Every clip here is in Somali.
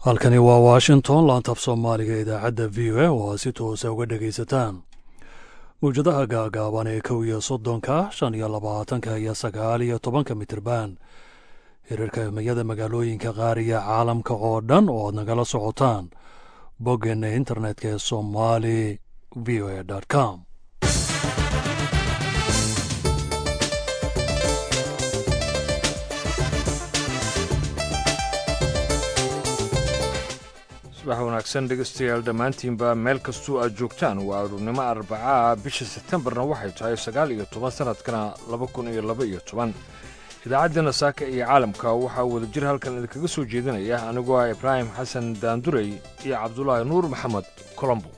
halkani waa washington laantab soomaaliga idaacadda v o a oo aad si toosa uga dhegaysataan mawjadaha gaagaaban ee kow iyo soddonka shan iyo labaatanka iyo sagaal iyo tobanka mitirban hirarka himiyada magaalooyinka qaar iyo caalamka oo dhan oo aad nagala socotaan boggeena internetka ee somali v o a com subax wanaagsan dhegaystayaal dhammaantiinba meel kastuu aad joogtaan waa aruurnimo arbacaa bisha sebtembarna waxay tahay sagaal iyo toban sannadkana laba kun iyo laba iyo toban idaacaddeenna saaka iyo caalamka waxaa wadajir halkan idinkaga soo jeedinaya anigoo ah ibraahim xasan daandurey iyo cabdulaahi nuur maxamed colombo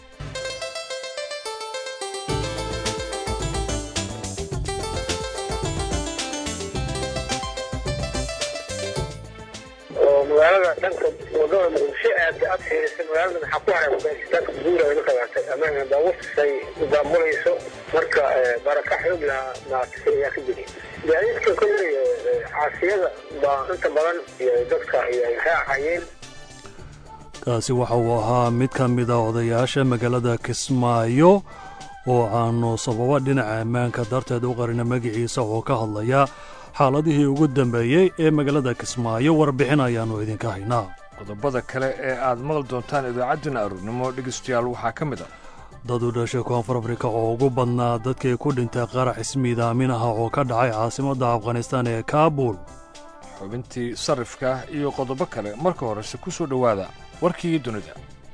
magaalada dhanka wadada muqdisho aada aad fiirisay magaalada maxaa ku haray afganistaanka guura ay la qabaatay amaana daawusay daamulayso marka baraka xoog lahaa maartay ayaa ka jiri gaadiidka kolley caasiyada baa inta badan iyo dadka iyo ay raacayeen kaasi waxa uu ahaa mid ka mid a odayaasha magaalada kismaayo oo aanu sababa dhinaca ammaanka darteed u qarina magiciisa oo ka hadlaya xaaladihii ugu dambeeyey ee magaalada kismaayo warbixin ayaannu idinka haynaa qodobada kale ee aad maqli doontaan idaacaddeenna aruurnimo dhegaystayaal waxaa ka mid ah dad u dhashay koonfur afrika oo ugu badnaa dadkii ku dhintay qarax ismiidaamin ah oo ka dhacay caasimadda afghanistaan ee kaabul xubintii sarrifka iyo qodobo kale marka horese ku soo dhowaada warkii dunida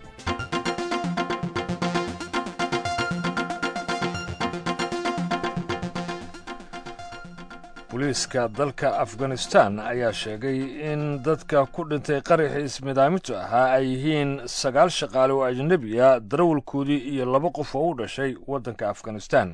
booliiska dalka afghanistan ayaa sheegay in dadka ku dhintay qaraxii ismidaamintu ahaa ay yihiin sagaal shaqaale oo ajnebiya darawalkoodii iyo laba qof oo u dhashay waddanka afghanistan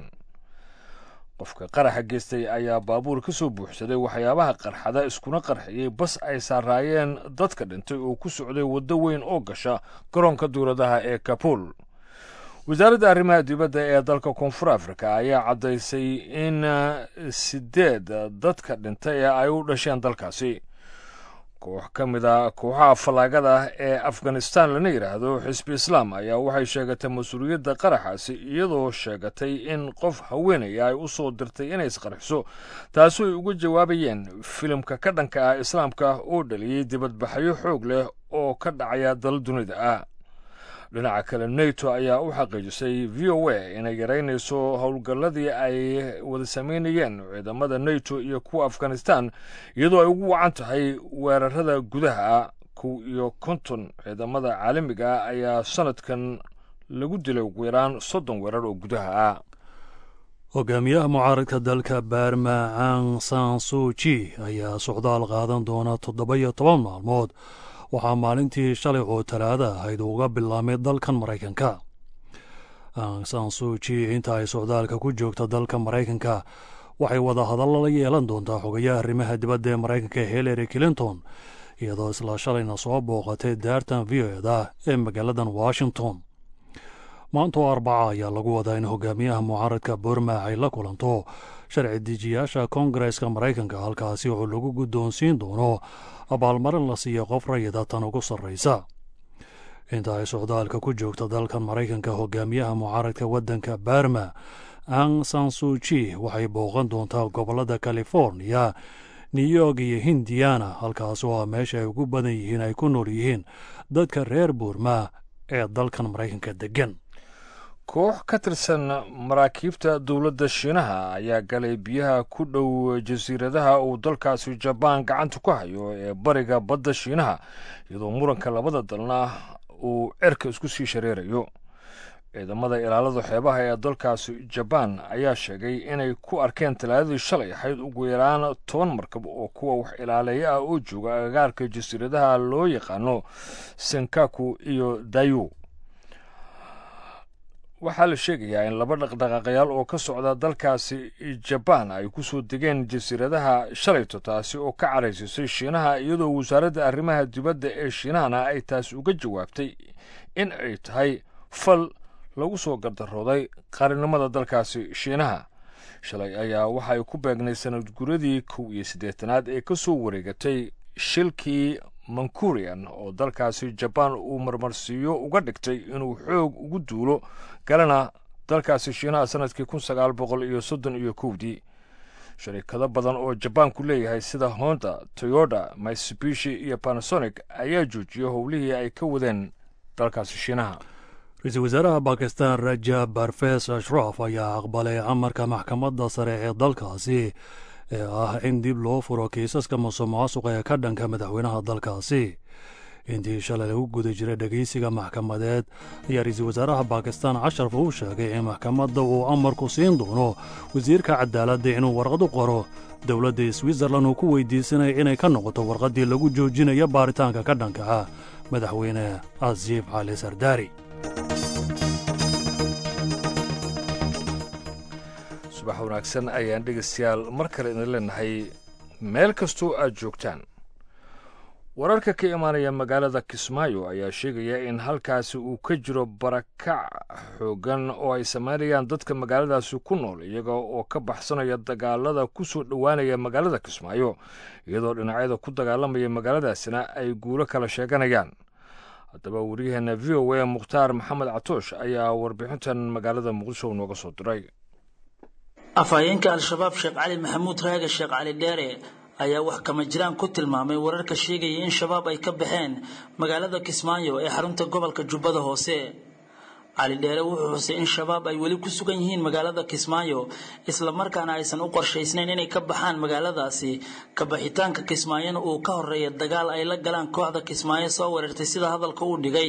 qofka qaraxa geystay ayaa baabuur ka soo buuxsaday waxyaabaha qarxada iskuna qarxiyey bas ay saaraayeen dadka dhintay oo ku socday waddo weyn oo gasha garoonka duuladaha ee kabul wasaaradda arrimaha dibadda ee dalka koonfur afrika ayaa caddaysay in sideed dadka dhintay ee ay u dhasheen dalkaasi koox ka mid a kooxaha fallaagada ee afghanistan lana yidhaahdo xisbi islaam ayaa waxay sheegatay mas-uuliyadda qaraxaasi iyadoo sheegatay in qof haweenaya ay u soo dirtay inay isqarxiso taasoo ay uga jawaabayeen filimka ka dhanka ah islaamka oo dhaliyey dibadbaxyo xoog leh oo ka dhacaya dal dunida ah dhinaca kale neto ayaa u xaqiijisay v o a inay yaraynayso howlgalladii ay wada samaynayeen ciidamada neto iyo kuwa afghanistan iyadoo ay ugu wacan tahay weerarada gudaha kow iyo konton ciidamada caalamiga ah ayaa sanadkan lagu dilay ugu yaraan soddon weerar oo gudaha ah hogaamiyaha mucaaradka dalka baarma ang san suji ayaa socdaal qaadan doona toddoba iyo toban maalmood waxaa maalintii shalay oo talaada ahayd uga bilaamay dalkan maraykanka ang san suji inta ay socdaalka ku joogta dalka maraykanka waxay wada hadalla la yeelan doontaa xogayaha arrimaha dibadda ee maraykanka hillary clinton iyadoo isla shalayna soo booqatay daartan v o eda ee magaaladan washington maanta oo arbaca ayaa lagu wadaa in hogaamiyaha mucaaradka burma ay la kulanto sharci dejiyaasha koongareska maraykanka halkaasi oo lagu guddoonsiin doono abaalmarin la siiya qof rayida tan ugu sarraysa inta ay socdaalka ku joogta dalkan maraykanka hogaamiyaha mucaaradka waddanka barma ang sansuji waxay booqan doontaa gobollada californiya new york iyo hindiana halkaas oo ah meesha ay ugu badan yihiin ay ku nool yihiin dadka reer buurma ee dalkan maraykanka deggan koox ka tirsan maraakiibta dowladda shiinaha ayaa galay biyaha ku dhow jasiiradaha uu dalkaasi jabaan gacanta ku hayo ee bariga badda shiinaha iyadoo muranka labada dalna uu cerka isku sii shareerayo ciidamada ilaalada xeebaha ee dalkaasi jabaan ayaa sheegay inay ku arkeen talaadadii shalay ahayd ugu yaraan toban markab oo kuwa wax ilaaleeya ah oo jooga agagaarka jasiiradaha loo yaqaano senkaku iyo dayu waxaa la sheegayaa in laba dhaqdhaqaaqayaal oo ka socda dalkaasi jabaan ay ku soo degeen jasiiradaha shalayto taasi oo ka caraysisay shiinaha iyadoo wasaaradda arrimaha dibadda ee shiinahana ay taasi uga jawaabtay in ay tahay fal lagu soo gardarooday qarinimada dalkaasi shiinaha shalay ayaa waxa ay ku beegnay sanad guradii kow iyo siddeetanaad ee ka soo wareegatay shilkii mancurian oo dalkaasi jabaan uu marmarsiiyo uga dhigtay inuu xoog ugu duulo galana dalkaasi shiinaha sanadkii kun sagaal boqol iyo soddon iyo kowdii sharikado badan oo jabaanku leeyahay sida honda toyota mitsubishi iyo panasonic ayaa joojiyay howlihii ay ka wadeen dalkaasi shiinaha ra-iisul wasaaraha bakistan rajab barfes ashraf ayaa aqbalay amarka maxkamadda sare ee dalkaasi ee ah in dib loo furo kiisaska musuq maasuqa ee ka dhanka madaxweynaha dalkaasi intii shalay lagu guda jiray dhegeysiga maxkamadeed ayaa ra-iisul wasaaraha bakistan casharf uu sheegay in maxkamadda uu amarku siin doono wasiirka cadaaladda inuu warqad u qoro dowladda switzerlan uu ku weydiisanaya inay ka noqoto warqaddii lagu joojinayo baaritaanka ka dhanka ah madaxweyne asiif cali sardaari subax wanaagsan ayaan dhegaystayaal mar kale idin leenahay meel kastoo aad joogtaan wararka ka imaanaya magaalada kismaayo ayaa sheegaya in halkaasi uu ka jiro barakac xooggan oo ay samaynayaan dadka magaaladaasi ku nool iyaga oo ka baxsanaya dagaalada ku soo dhowaanaya magaalada kismaayo iyadoo dhinacyada ku dagaalamaya magaaladaasina ay guulo kala sheeganayaan haddaba waryaheena v o a mukhtaar maxamed catoosh ayaa warbixintan magaalada muqdisho nooga soo diray afhayeenka al-shabaab sheekh cali maxamuud raage sheekh cali dheere ayaa wax kama jiraan ku tilmaamay wararka sheegaya in shabaab ay ka baxeen magaalada kismaayo ee xarunta gobolka jubbada hoose cali dheere wuxuu xusay in shabaab ay weli ku sugan yihiin magaalada kismaayo islamarkaana aysan u qorshaysnayn inay ka baxaan magaaladaasi kabaxitaanka kismaayona uu ka horeeya dagaal ay la galaan kooxda kismaayo soo weerartay sida hadalka uu dhigay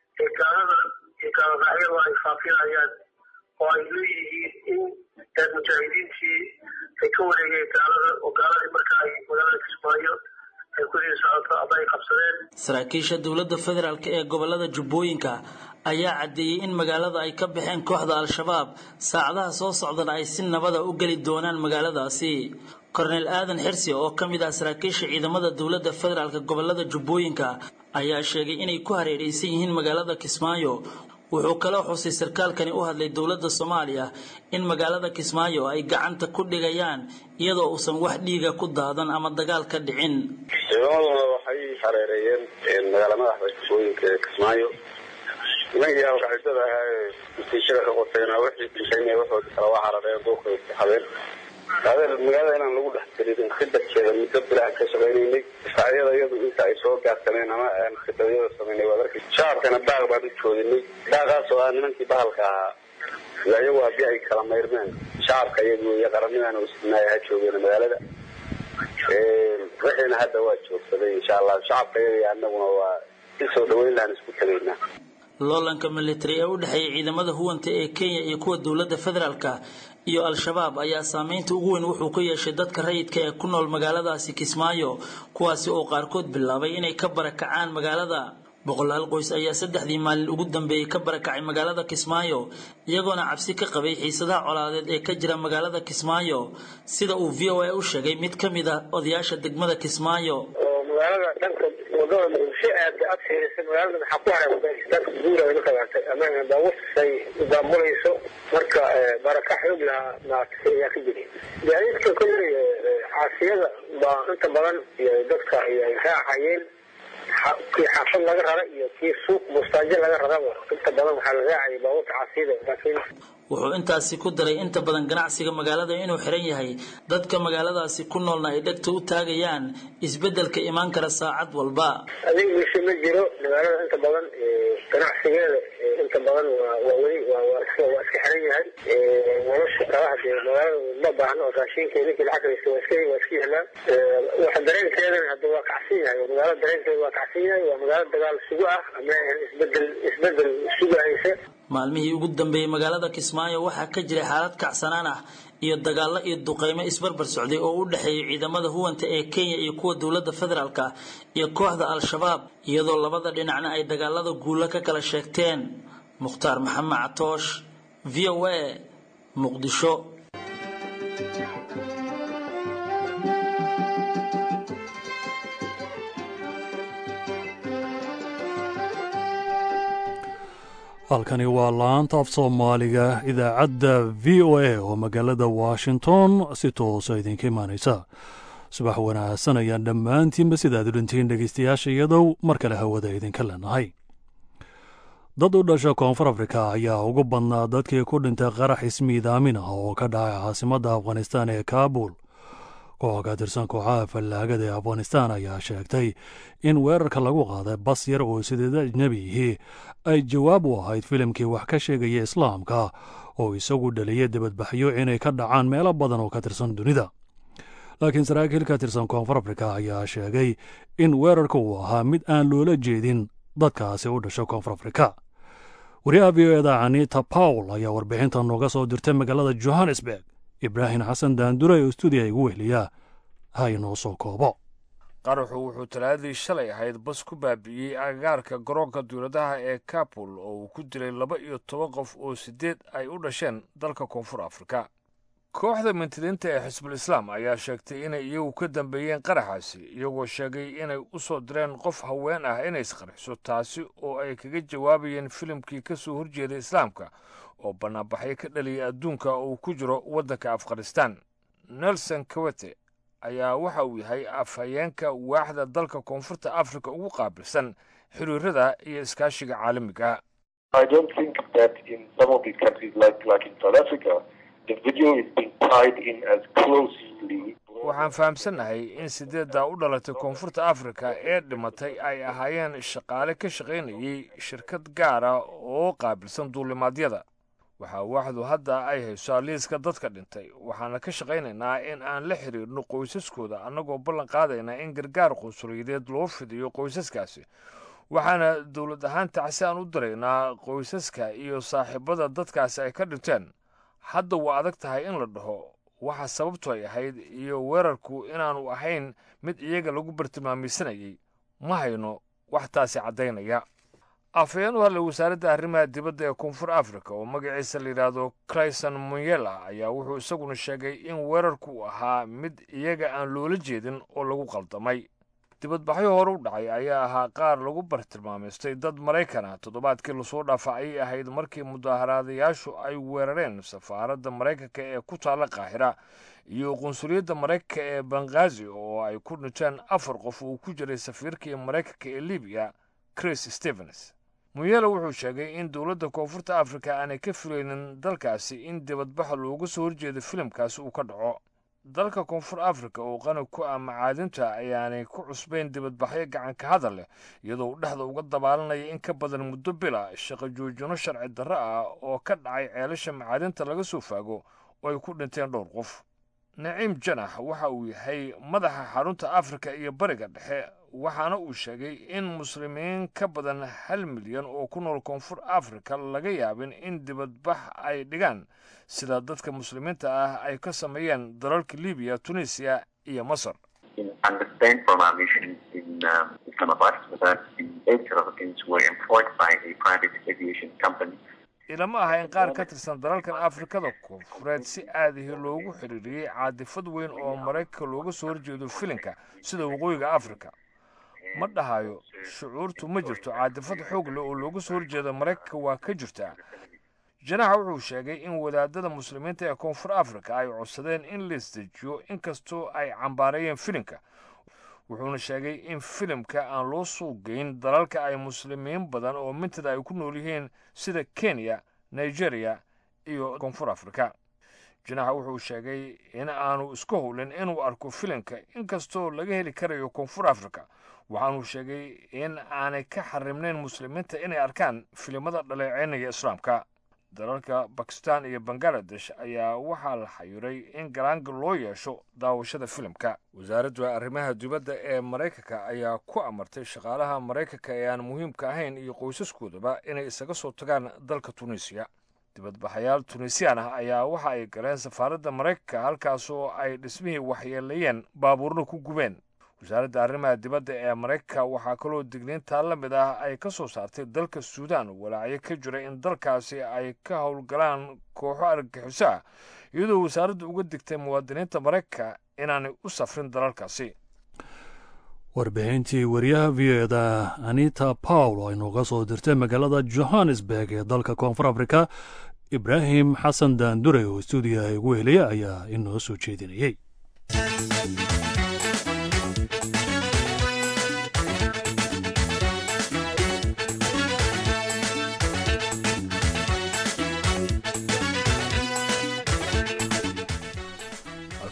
ay faafinayaan oo ay leeyihiin in mujaahidiintii ay ka wareegeen gaalada oo gaaladii marka ay magaalada kismaayo ay kusii socoto ama ay qabsadeen saraakiisha dowladda federaalk ee gobolada jubbooyinka ayaa caddeeyey in magaalada ay ka baxeen kooxda al-shabaab saacadaha soo socdana ay si nabada u geli doonaan magaaladaasi korneel aadan xirsi oo ka mid ah saraakiisha ciidamada dowladda federaalk gobolada jubbooyinka ayaa sheegay inay ku hareeraysan yihiin magaalada kismaayo wuxuu kaloo xusay sarkaalkani u hadlay dowladda soomaaliya in magaalada kismaayo ay gacanta ku dhigayaan iyadoo uusan wax dhiiga ku daadan ama dagaal ka dhicin ciidamadooda waxay hareereeyeen magaala madaxda kismooyinka ee kismaayo nimankii alqacisada ahaa ee masiishada ka qotayna wixii dhintayna waxoodi kala waa harareen duurka habeen habeen magaalada inaan lagu dhex gelin khidarkeeda muddo bilaha ka shaqaynaynay difaacyada iyadu inta ay soo gaarsaneen ama aan khidaryada samaynay waad arkay shacabkana daaq baan u joodinay daaqaas oo ah nimankii bahalka ahaa ila iyagu haddii ay kala mayrmeen shacabka iyagu iyo qaranidan u isdinaaya ha joogeen magaalada wixiina hadda waa joogsaday insha allah shacabka iyaga iyo anaguna waa si soo dhaweyn lahaan isku tegaynaa loolanka militari ee u dhexeeya ciidamada huwanta ee kenya iyo kuwa dowladda federaalka iyo al-shabaab ayaa saameynta ugu weyn wuxuu ku yeeshay dadka rayidka ee ku nool magaaladaasi kismaayo kuwaasi oo qaarkood bilaabay inay ka barakacaan magaalada boqolaal qoys ayaa saddexdii maalin ugu dambeeyey ka barakacay magaalada kismaayo iyagoona cabsi ka qabay xiisadaha colaadeed ee ka jira magaalada kismaayo sida uu v o a u sheegay mid ka mid ah odayaasha degmada kismaayo oo magaalada dhanka wadada muqdisho aad aad fiirisay magaalada maxaa ku haray dadka guura ay la qabaatay ama baabuurtasay daamulayso marka baraka xoog lahaa maaragtay ayaa ka jiray gaadiidka kolley caasiyada baa inta badan iyo dadka ay raacayeen kii xaafad laga rara iyo kii suuq mustaajo laga raraba inta badan waxaa la raacayay baabuurta caasiyada laakiin wuxuu intaasi ku daray inta badan ganacsiga magaalada inuu xiran yahay dadka magaaladaasi ku noolna ay dhegta u taagayaan isbeddelka imaan kara saacad walba adeeg bulsho ma jiro magaalada inta badan ganacsigeeda inta badan waa weli waa iska xiran yahay nolosha kalaha dee magaalada ma baahno oo raashinka ninkii lacag haysta waa iska waa iska yahlaan waxa dareenkeedana hadda waa kacsan yahay magaalada dareenkeeda waa kacsan yahay waa magaalo dagaal sugu ah ama isbedel isbedel sugahaysa maalmihii ugu dambeeyey magaalada kismaayo waxaa ka jiray xaalad kacsanaan ah iyo dagaallo iyo duqeymo isbarbar socday oo u dhexeeyay ciidamada huwanta ee kenya iyo kuwa dowladda federaalka iyo kooxda al-shabaab iyadoo labada dhinacna ay dagaalada guulo ka kala sheegteen mukhtaar maxamed catoosh v o a muqdisho halkani waa laanta af soomaaliga idaacadda v o a oo magaalada washington si toosa idinka imaanaysa subax wanaagsan ayaan dhammaantiinba sidaad u dhintiin dhegaystayaasha iyadow mar kale hawada idinka leenahay dad u dhasha koonfur afrika ayaa ugu badnaa dadkii ku dhintay qarax ismiidaamin ah oo ka dhacay caasimadda afghanistaan ee kaabul koox ka tirsan kooxaha fallaagada ee afghanistaan ayaa sheegtay in weerarka lagu qaaday bas yar oo sideed ajnebiyihii ay jawaab u ahayd filimkii wax ka sheegaya islaamka oo isagu dhaliyay dibadbaxyo inay ka dhacaan meelo badan oo ka tirsan dunida laakiin saraakiil ka tirsan koonfur afrika ayaa sheegay in weerarka uu ahaa mid aan loola jeedin dadkaasi u dhasha koonfur afrika wariyaha v o eda anita pawl ayaa warbixinta nooga soo dirtay magaalada johannesburg ibraahim xasan daandure oo stuudiya igu wehliya ha inoo soo koobo qaraxu wuxuu talaadadii shalay ahayd bas ku baabi'iyey agagaarka garoonka duuladaha ee kabul oo uu ku dilay laba iyo toban qof oo siddeed ay u dhasheen dalka koonfur afrika kooxda mintidiinta ee xisbul islaam ayaa sheegtay inay iyagu ka dambeeyeen qaraxaasi iyagoo sheegay inay u soo direen qof haween ah inay isqarxiso taasi oo ay kaga jawaabayeen filimkii ka soo horjeeday islaamka oo bannaanbaxyo ka dhaliyay adduunka oo uu ku jiro waddanka afghanistan nelson kawete ayaa waxa uu yahay afhayeenka waaxda dalka koonfurta afrika ugu qaabilsan xiriirada iyo iskaashiga caalamiga waxaan fahamsannahay in sideeddaa u dhalatay koonfurta afrika ee dhimatay ay ahaayeen shaqaale ka shaqaynayay shirkad gaara oo qaabilsan duulimaadyada waxaa waaxdu hadda ay hayso liiska dadka dhintay waxaana ka shaqaynaynaa in aan la xidhiirno qoysaskooda annagoo ballan qaadaynaa in gargaar qunsuliyadeed loo fidiyo qoysaskaasi waxaana dowlad ahaan tacsi aan u diraynaa qoysaska iyo saaxiibada dadkaasi ay ka dhinteen hadda waa adag tahay in la dhaho waxa sababtu ay ahayd iyo weerarku inaanu ahayn mid iyaga lagu bartilmaameysanayay ma hayno wax taasi caddaynaya afhayeen u hadlay wasaaradda arrimaha dibadda ee koonfur afrika oo magaciisa la yidhaahdo clayson munyela ayaa wuxuu isaguna sheegay in weerarku uu ahaa mid iyaga aan loola jeedin oo lagu qaldamay dibadbaxyo hore u dhacay ayaa ahaa qaar lagu bartilmaamaystay dad maraykan ah toddobaadkii lasoo dhaafa ayay ahayd markii mudaaharaadayaashu ay weerareen safaaradda maraykanka ee ku taalla qaahira iyo qunsuliyadda maraykanka ee banghaazi oo ay ku dhinteen afar qof uu ku jiray safiirkii maraykanka ee libiya chris stevens muyela wuxuu sheegay in dowladda koonfurta afrika aanay ka filaynin dalkaasi in dibadbaxa looga soo horjeedo filimkaasi uu ka dhaco dalka koonfur afrika oo qani ku ah macaadinta ayaanay ku cusbayn dibadbaxyo gacanka hadal leh iyadoo u dhexda uga dabaalanaya in ka badan muddo bila shaqo joojino sharci darro ah oo ka dhacay ceelasha macaadinta laga soo faago oo ay ku dhinteen dhowr qof naciim janax waxa uu yahay madaxa xarunta afrika iyo bariga dhexe waxaana uu sheegay in muslimiin ka badan hal milyan oo ku nool koonfur afrika laga yaabin in dibadbax ay dhigaan sida dadka muslimiinta ah ay ka sameeyeen dalalka libiya tunisiya iyo masar ilama aha in qaar ka tirsan dalalkan afrikada koonfureed si aadahi loogu xidhiiriyey caadifad weyn oo maraykanka looga soo horjeedo filinka sida waqooyiga afrika ma dhahayo shucuurtu ma jirto caadifad xoog leh oo looga soo horjeeda maraykanka waa ka jirtaa janaxa wuxuu sheegay in wadaadada muslimiinta ee koonfur afrika ay codsadeen in la isdejiyo inkastoo ay cambaareeyeen filimka wuxuuna sheegay in filimka aan loo suuqgeyn dalalka ay muslimiin badan oo mintada ay ku nool yihiin sida kenya nigeria iyo koonfur afrika janaxa wuxuu sheegay in aanu isku howlin inuu arko filimka inkastoo laga heli karayo koonfur afrika waxaanuu sheegay in aanay ka xarimnayn muslimiinta inay arkaan filimada dhaleeceynaya islaamka dalalka bakistan iyo bangaladesh ayaa waxaa la xayiray in galaanga loo yeesho daawashada filimka wasaaradda arrimaha dibadda ee maraykanka ayaa ku amartay shaqaalaha maraykanka ee aan muhiimka ahayn iyo qoysaskoodaba inay isaga soo tagaan dalka tunisiya dibadbaxayaal tunisiyaan ah ayaa waxa ay galeen safaaradda maraykanka halkaasoo ay dhismihii waxyeelayeen baabuurna ku gubeen wasaaradda arrimaha dibadda ee maraykanka waxaa kaloo digniintaa la mid ah ay ka soo saartay dalka suudaan walaacyo ka jira in dalkaasi ay ka howlgalaan kooxo argagixiso ah iyadoo wasaaraddu uga digtay muwaadiniinta maraykanka inaanay u safrin dalalkaasi warbixintii wariyaha v o eda anita pawl oo aynuga soo dirtay magaalada johannesburg ee dalka koonfur afrika ibraahim xasan daandure oo stuudiyaha igu helaya ayaa inoo soo jeedinayey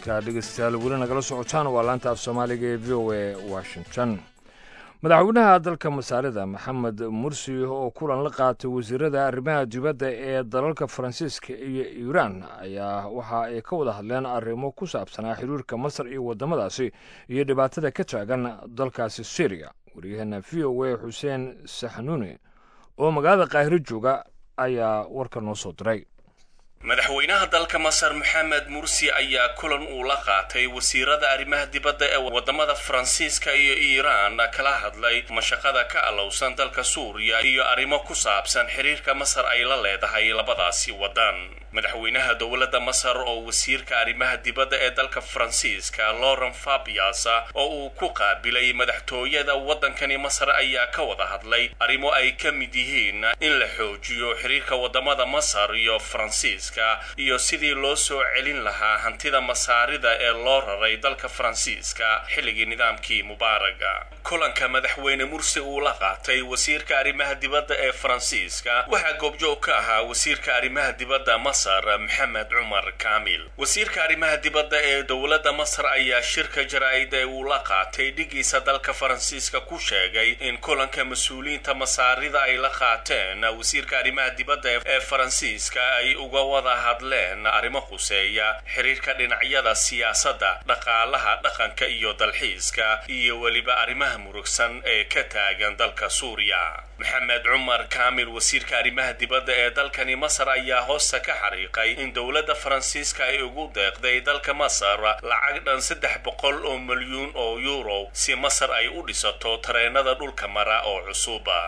halkaa dhegeystayaal weli nagala socotaan waa laanta af soomaaliga ee v o a washington madaxweynaha dalka masaarida maxamed mursi oo kulan la qaatay wasiirada arrimaha dibadda ee dalalka faransiiska iyo iiraan ayaa waxa ay ka wada hadleen arrimo ku saabsanaa xiriirka masar iyo waddamadaasi iyo dhibaatada ka taagan dalkaasi syriya waryaheena v o a xuseen saxnuuni oo magaalada qaahiro jooga ayaa warka noo soo diray madaxweynaha dalka masar maxamed mursi ayaa kulan uu la qaatay wasiirada arrimaha dibadda ee wadamada faransiiska iyo iiraan kala hadlay mashaqada ka alowsan dalka suuriya iyo arrimo ku saabsan xiriirka masar ay la leedahay labadaasi waddan madaxweynaha dowladda masar oo wasiirka arrimaha dibadda ee dalka faransiiska lauren fabias oo uu ku qaabilay madaxtooyada waddankani masar ayaa ka wada hadlay arrimo ay ka mid yihiin in la xoojiyo xiriirka wadamada masar iyo faransiiska iyo sidii loo soo celin lahaa hantida masaarida ee loo raray dalka faransiiska xilligii nidaamkii mubaaraga kulanka madaxweyne mursi uu la qaatay wasiirka arrimaha dibadda ee faransiiska waxaa goobjoog ka ahaa wasiirka arrimaha dibadda masar maxamed cumar kaamil wasiirka arrimaha dibadda ee dowladda masar ayaa shirka jaraa'id ee uu la qaatay dhigiisa dalka faransiiska ku sheegay in kulanka mas-uuliyiinta masaarida ay la qaateen wasiirka arrimaha dibadda ee faransiiska ay uga wada hadleen arrimo khuseeya xiriirka dhinacyada siyaasadda dhaqaalaha dhaqanka iyo dalxiiska iyo weliba arrimaha murugsan ee ka taagan dalka suuriya maxamed cumar kaamil wasiirka arrimaha dibadda ee dalkani masar ayaa hoosta ka xariiqay in dowladda faransiiska ay ugu deeqday dalka masar lacag dhan saddex boqol oo milyuun oo yuuro si masar ay u dhisato tareenada dhulka mara oo cusuba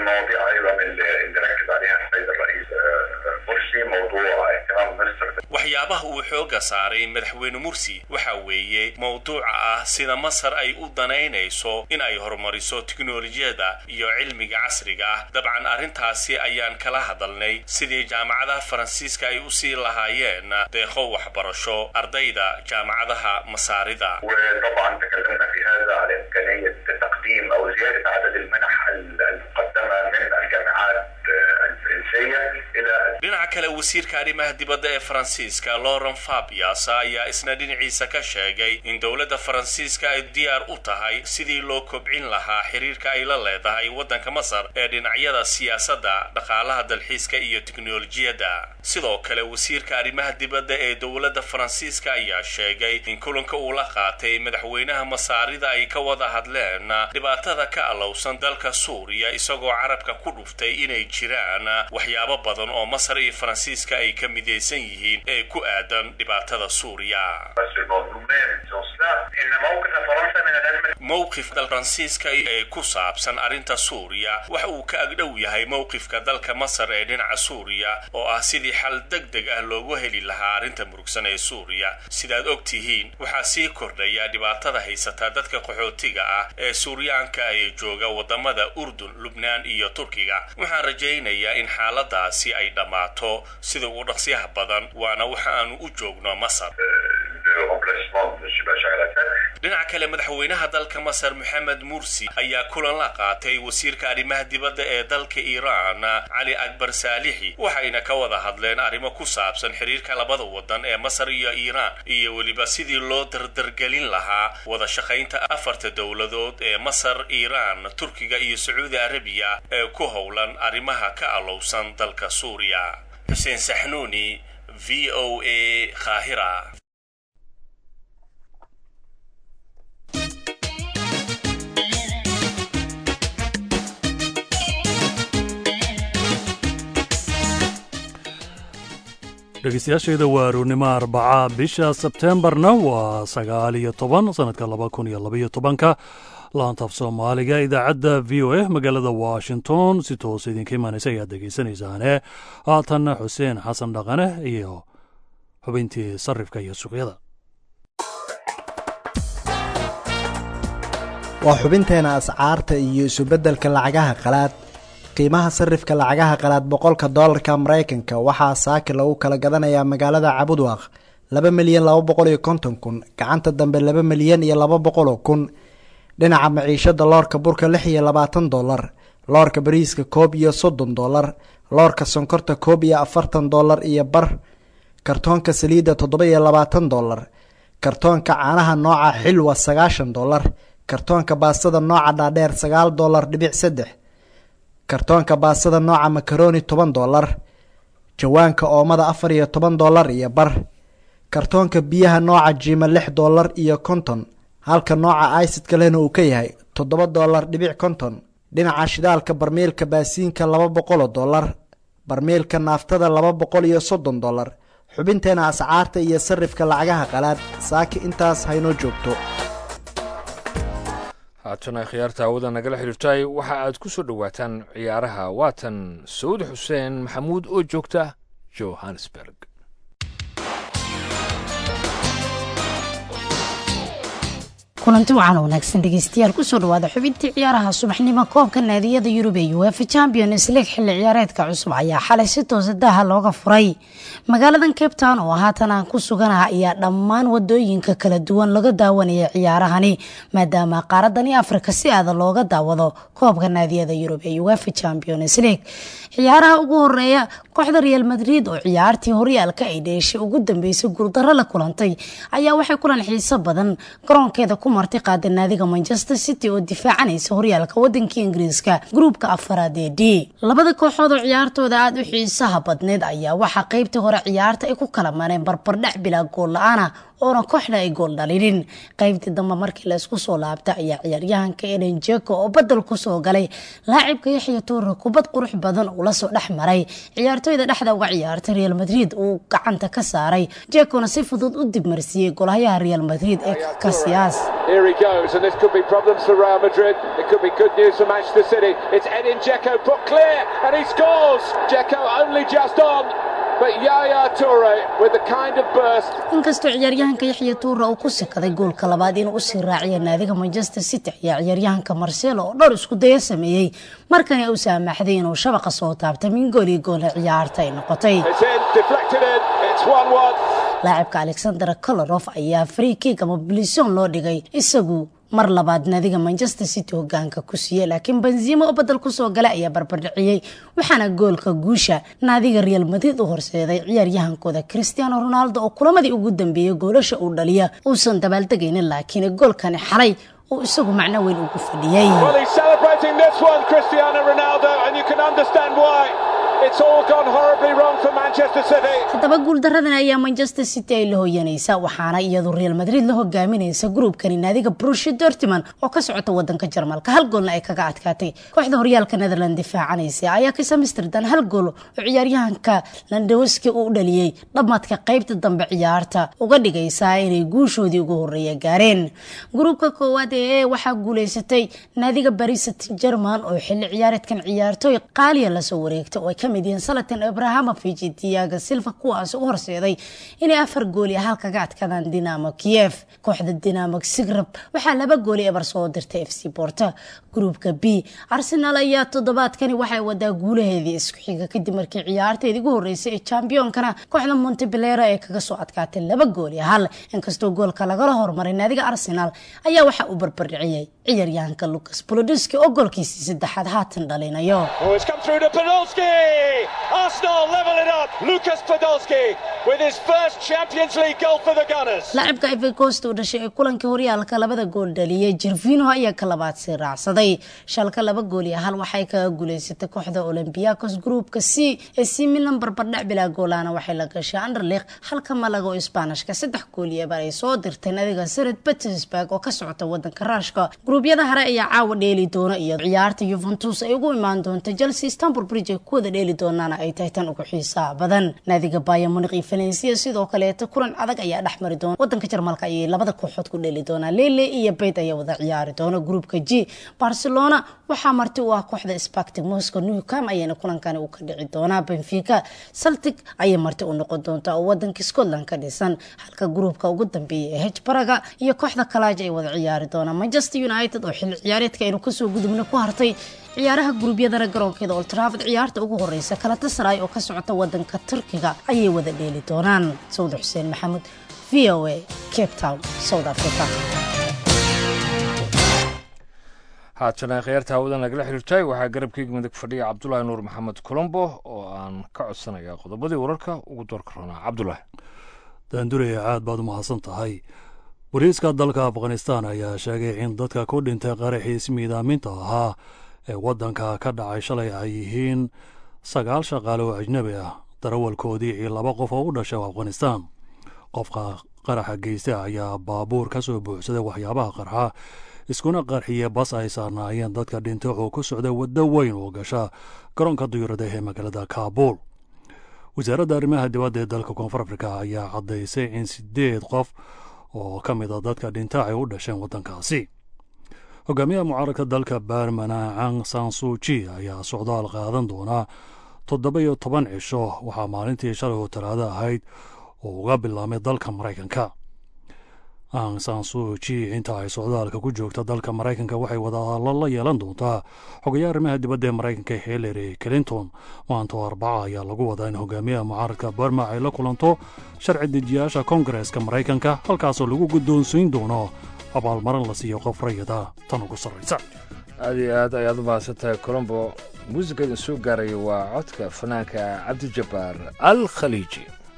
waxyaabaha uu xooga saaray madaxweyne mursi waxa weeye mowduuca ah sida masar ay u danaynayso in ay horumariso tiknolojiyada iyo cilmiga casriga ah dabcan arrintaasi ayaan kala hadalnay sidii jaamacadaha faransiiska ay usii lahaayeen deeqo waxbarasho ardayda jaamacadaha masaarida وطبعا تكلمنا في هذا على إمكانية تقديم أو زيادة عدد المنح المقدمة من الجامعات الفرنسية إلى dhinaca kale wasiirka arrimaha dibadda ee faransiiska lauren fabias ayaa isna dhinaciisa ka sheegay in dowladda faransiiska ay diyaar u tahay sidii loo kobcin lahaa xiriirka ay la leedahay waddanka masar ee dhinacyada siyaasadda dhaqaalaha dalxiiska iyo tiknolojiyadda sidoo kale wasiirka arrimaha dibadda ee dowladda faransiiska ayaa sheegay in kulanka uu la qaatay madaxweynaha masaarida ay ka wada hadleen dhibaatada ka alowsan dalka suuriya isagoo carabka ku dhuftay inay jiraan waxyaabo badan oo masar iyo faransiiska ay ka midaysan yihiin ee ku aadan dhibaatada suuriya بس المظلومين سوسنا إن موقف فرنسا من الأزمة mowqifka faransiiska ee ku saabsan arrinta suuriya waxa uu ka agdhow yahay mowqifka dalka masar ee dhinaca suuriya oo ah sidii xal deg deg ah loogu heli lahaa arrinta murugsan ee suuriya sidaad og tihiin waxaa sii kordhaya dhibaatada haysata dadka qaxootiga ah ee suuriyaanka ee jooga wadamada urdun lubnaan iyo turkiga waxaan rajaynayaa in xaaladaasi ay dhammaato sida ugu dhaqsiyaha badan waana waxa aanu u joogno masar remplacement de Bachar al-Assad dhinaca kale madaxweynaha dalka masar maxamed mursi ayaa kulan la qaatay wasiirka arrimaha dibadda ee dalka iiraan cali akbar saalixi waxayna ka wada hadleen arrimo ku saabsan xiriirka labada wadan ee masar iyo iiraan iyo weliba sidii loo dardargelin lahaa wada shaqaynta afarta dowladood ee masar iiraan turkiga iyo sacuudi arabiya ee ku howlan arrimaha ka alowsan dalka suuriya xuseen saxnuuni v o a qaahira dhegeystayaashayda waa arournimo arbaca bisha sebteembarna waa sagaal iyo toban sanadka laba kun iyo labaiyo tobanka laantaaf soomaaliga idaacadda v o a magaalada washington si toos idinka imaanaysa ayaad dhegeysanaysaane haatanna xuseen xasan dhaqane iyo xubintii sarifka iyo suuqyada waa xubinteena ascaarta iyo isubeddelka lacagaha qalaad qiimaha sarifka lacagaha qalaad boqolka doolarka maraykanka waxaa saaki lagu kala gadanayaa magaalada cabudwaaq laba milyan laba boqol iyo konton kun gacanta dambe laba milyan iyo laba boqoloo kun dhinaca maciishada loorka burka lix iyo labaatan dolar loorka bariiska koob iyo soddon dolar loorka sonkorta koob iyo afartan dolar iyo bar kartoonka saliidda toddoba iyo labaatan dolar kartoonka caanaha nooca xilwa sagaashan dollar kartoonka baastada nooca dhaadheer sagaal dollar dhibic saddex kartoonka baastada nooca makaroni toban dollar jawaanka oomada afar iyo toban dollar iyo bar kartoonka biyaha nooca jiima lix dollar iyo konton halka nooca aisidka lehna uu ka yahay toddoba dollar dhibic konton dhinaca shidaalka barmiilka baasiinka laba boqoloo dollar barmiilka naaftada laba boqol iyo soddon dollar xubinteena ascaarta iyo sarifka lacagaha qalaad saaki intaas haynoo joogto haatana khiyaarta hawada nagala xiriirtay waxa aad ku soo dhowaataan ciyaaraha waatan sacuud xuseen maxamuud oo joogta johannesburg kulanti wacan wanaagsan dhegeystayaal kusoo dhawaada xubintii ciyaaraha subaxnimo koobka naadiyada yurub ee uefa champions league xilli ciyaareedka cusub ayaa xalay si toosa daaha looga furay magaaladan cape town oo haatan aan ku suganaha ayaa dhammaan wadooyinka kala duwan laga daawanaya ciyaarahani maadaama qaaradani afrika si aada looga daawado koobka naadiyada yurub ee uefa champions league ciyaaraha ugu horeeya kooxda real madrid oo ciyaartii horyaalka ay dheeshay ugu dambeysay guuldaro la kulantay ayaa waxay kulan xiiso badan garoonkeeda ku marti qaada naadiga manchester city oo difaacanaysa horyaalka wadanka ingiriiska gruubka afaraad ee d labada kooxood oo ciyaartooda aada u xiisaha badneyd ayaa waxaa qeybtii hore ciyaarta ay ku kala mareen barbardhac bilaa gool la-aana oona kooxna ay gool dhalinin qeybtii dambe markii laysku soo laabtay ayaa ciyaaryahanka eden jeko oo badel kusoo galay laacibka yaxya tuure kubad qurux badan uu lasoo dhex maray ciyaartooyda dhexda uga ciyaartay real madrid uu gacanta ka saaray jekona si fudud u dibmarsiiyey golhayaha real madrid ee kasiyaas Here he goes, and this could be problems for Real Madrid. It could be good news for Manchester City. It's Edin Dzeko put clear, and he scores. Dzeko only just on. But Yaya Toure with the kind of burst. inkastoo ciyaaryahanka yaxya tuura uu ku sikaday goolka labaad inuu usii raaciya naadiga manchester city ayaa ciyaaryahanka marcelo oo dhowr isku daya sameeyey markani uu saamaxday inuu shabaqa soo taabtay min gool iyo goole ciyaarta ay noqotay It's in, deflected in. It's 1 1. laacibka alexander kolorof ayaa free kick ama bilision loo dhigay isagu mar labaad naadiga manchester city hogaanka ku siiyey laakiin benzimo oo badel kusoo gala ayaa barbardhiciyey waxaana goolka guusha naadiga real madrid u horseeday ciyaaryahankooda cristiano ronaldo oo kulamadii ugu dambeeyey goolasha uu dhaliya uusan dabaaldegaynin laakiin goolkani xalay uu isagu macno weyn ugu fadhiyey Well, he's celebrating this one, Cristiano Ronaldo, and you can understand why. It's all gone horribly wrong for Manchester City. haddaba guuldaradan ayaa manchester city ay la hoyanaysa waxaana iyadu real madrid la hogaaminaysa gruubkani naadiga brushi dortmund oo ka socota wadanka jarmalka hal goolna ay kaga adkaatay kooxda horyaalka netherland difaacanaysa ayaa ka samisterdan hal gool oo ciyaaryahanka landowski uu dhaliyey dhammaadka qeybta dambe ciyaarta uga dhigaysaa inay guushoodii ugu horeeya gaareen gruubka koowaad ee e waxaa guuleysatay naadiga baris saint german oo xilli ciyaareedkan ciyaartooy qaaliya lasoo wareegtay oo ay kamid yihiin salatan abrahamovich iyo diaga silva kuwaas u horseeday inay afar gooli hal kaga adkaadaan dinamo kiev kooxda dinamo sigrab waxaa laba gooli ebar soo dirtay f c borta gruubka b arsenal ayaa toddobaadkani waxay wadaa guulaheedii isku xiga kadib markii ciyaarteedii ugu horeysay ee championkana kooxda montebelera ee kaga soo adkaatay laba gooli hal inkastoo goolka lagala hormaray naadiga arsenal ayaa waxaa u barbardhiciyey ciyaaryahanka lucas bolodiski oo goolkiisii saddexaad haatan dhalinayo Oh, it's come through to Podolski! Arsenal level it up. Lucas Podolski with his first Champions League goal for the Gunners. laacibka ivory coast oo dhashay ee kulankii horyaalka labada gool dhaliyay jervino ayaa ka labaad sii raacsaday shalka laba gool iyo hal waxay kaga guuleysatay kooxda olympiacos gruupka c ee c milan barbardhac bilaa goolaana waxay la gashay anderleq halka malaga oo isbaanishka saddex gool iyo ebar ay soo dirtay nadiga sared petersburg oo ka socota wadanka raashka gruubyada hore ayaa caawa dheeli doona iyo ciyaarta yuventus ay ugu imaan doonta chelsea istanbul bridge ay ku wada dheeli doonaana ay tahay tan ugu xiisaha badan naadiga bayer munich iyo valencia sidoo kaleeta kulan adag ayaa dhex mari doona wadanka jarmalka ayay labada kooxood ku dheeli doonaa lele iyo beit ayaa wada ciyaari doona gruupka g barcelona waxaa marti u ah kooxda spartic moscow newcam ayayna kulankani u ka dhici doonaa benfica celtic ayay marti u noqon doontaa oo wadanka scotland ka dhisan halka gruupka ugu dambeeya ee hbaraga iyo kooxda kalaaja ay wada ciyaari doonaa manchester united oo xilli ciyaareedka aynu kasoo gudubna ku hartay ciyaaraha guruubyadana garoonkeeda old trafford ciyaarta ugu horeysa kalatasaray oo ka socota wadanka turkiga ayay wada dheeli doonaan sawda xuseen maxamuud v o a cape town south africa haatana khiyaarta hawada nagala xiriirtay waxaa garabkeyga midig fadhiya cabdulaahi nuur maxamed colombo oo aan ka codsanaya qodobadii wararka ugu doorka roonaa cabdulaahi daandurey aad baad u mahadsan tahay boliiska dalka afghanistan ayaa sheegay in dadka ku dhintay qaraxii ismiidaaminta ahaa ee waddanka ka dhacay shalay ay yihiin sagaal shaqaale oo ajnebi ah darawalkoodii iyo laba qof oo u dhashay afghanistan qofka qaraxa geysta ayaa baabuur ka soo buuxsaday waxyaabaha qarxa iskuna qarxiye bas ay saarnaayeen dadka dhintay oo ku socday waddo weyn oo gasha garoonka duyurada ee magaalada kaabuul wasaaradda arrimaha dibadda ee dalka koonfur afrika ayaa caddaysay in sideed qof oo ka mid a dadka dhinta ay u dhasheen waddankaasi hogaamiyaha mucaaradka dalka baarmana cang sansuji ayaa socdaal qaadan doonaa toddoba iyo toban cisho waxaa maalintii shalay oo talaado ahayd oo uga bilaabmay dalka maraykanka ang sansuji inta ay socdaalka ku joogta dalka maraykanka waxay wadahadallo la yeelan doontaa xogayaha arrimaha dibadda ee maraykanka hillary clinton maanta oo arbaca ayaa lagu wadaa in hogaamiyaha mucaaradka barma ay la kulanto sharci dejiyaasha kongareska maraykanka halkaasoo lagu guddoonsiin doono abaalmarin la siiyo qof rayida tan ugu sarraysa aad iyo aad ayaad u mahadsan tahay colombo muusiga idin soo gaaraya waa codka fanaanka cabdijabbaar al khaliiji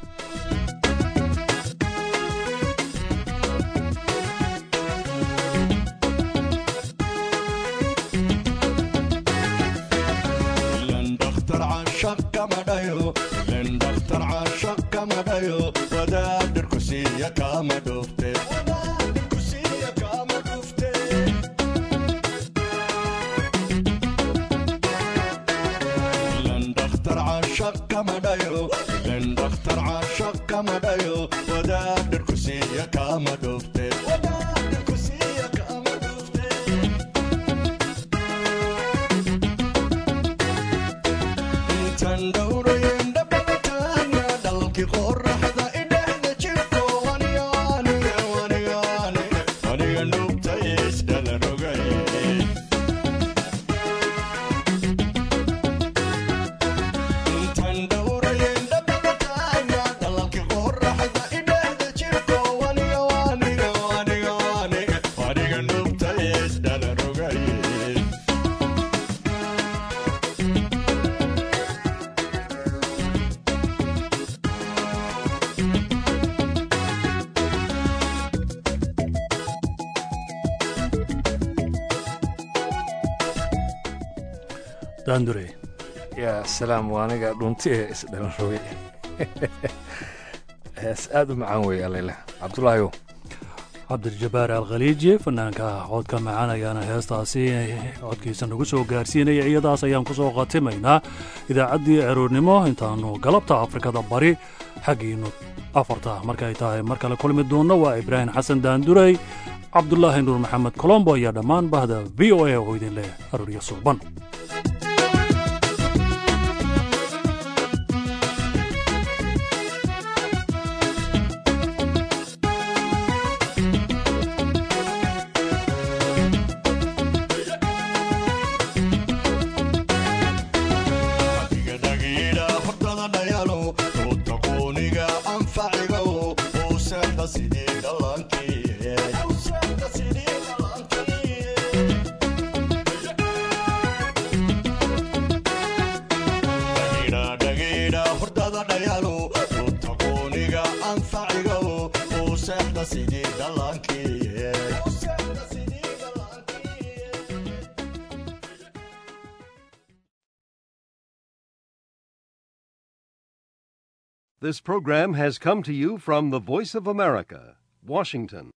daandure yaa salaam waa aniga dhunti ee isdhalan rogay hees aad u macaan weeye alele cabdulaahiyow cabdirjabbaar alkhaliiji fanaanka codka macaan ayaana heestaasi codkiisa nagu soo gaarsiinaya iyadaas ayaan ku soo khatimaynaa idaacaddii aroornimo intaannu galabta afrikada bari xaggiinnu afarta markay tahay mar kale kulmi doonno waa ibraahim xasan daandurey cabdulaahi nuur maxamed colombo iyo dhammaan bahda v o a oo idin leh arooryo suuban This program has come to you from the Voice of America, Washington.